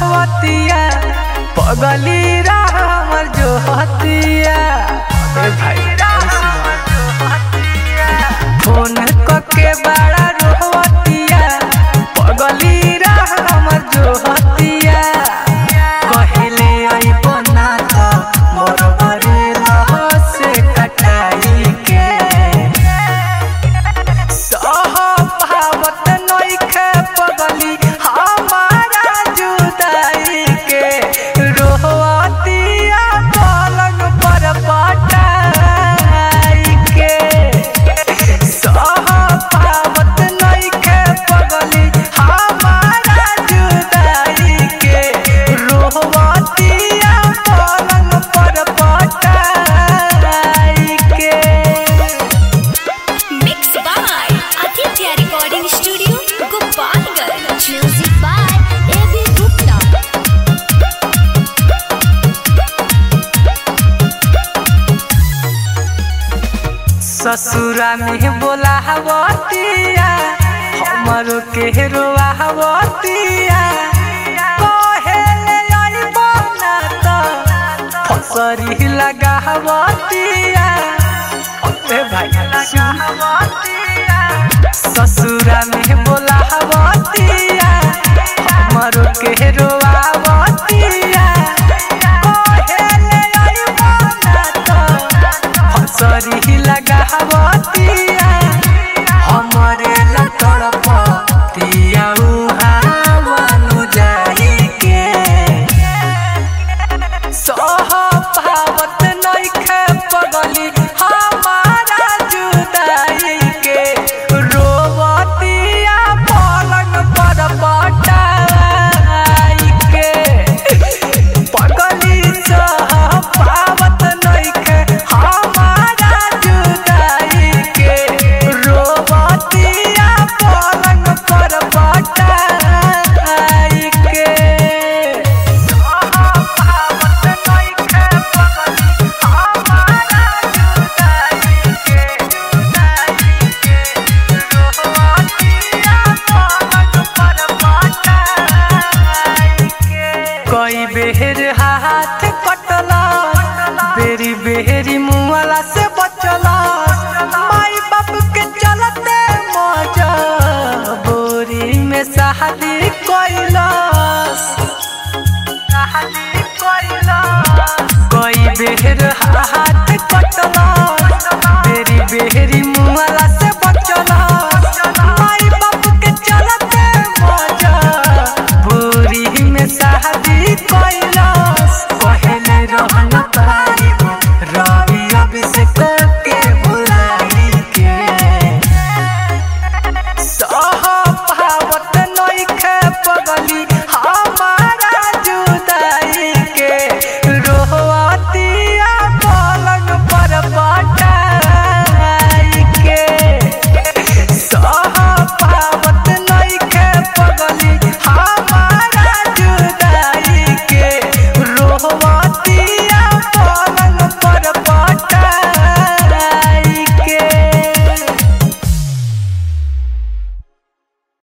रोहतिया पगली हमर जो हतिया ए भाई फोन कके बड़ा रोहतिया पगली हमर जो हतिया कहले अइबो ना त मोर बरे लह से कटाई के सहभावत नइखे पगली हमारा जुदाई के रोहतिया पलंग पर पटाई के सहभावत नइखे पगली हमारा जुदाई के रोहतिया पलंग पर पटाई के Mixed by Aditya Recording Studio, Gopalganj. Music by A.B. Gupta. ससुरा में बोला हवतिया हमरो के रोआ हवतिया कहेले अइबो ना त फसरी लगा हवतिया ए भाई ससुरा में बोला हवतिया हमरो के रोआ हवतिया कहेले अइबो ना त फसरी लगावतिया हमरे लतड़ पतिया उहावनु जाई के सहभावत नइखे पगली हमारा जुदाई के रोवतिया पलंग पर पटाई के पगली सहभावत नइखे हमारा जुदाई के रोवतिया पलंग पर पटाई के सहभावत नइखे पगली हमारा जुदाई के जुदाई के रोवतिया पलंग पर पटाई के कई बेर हाथ कटला बेरी बेरी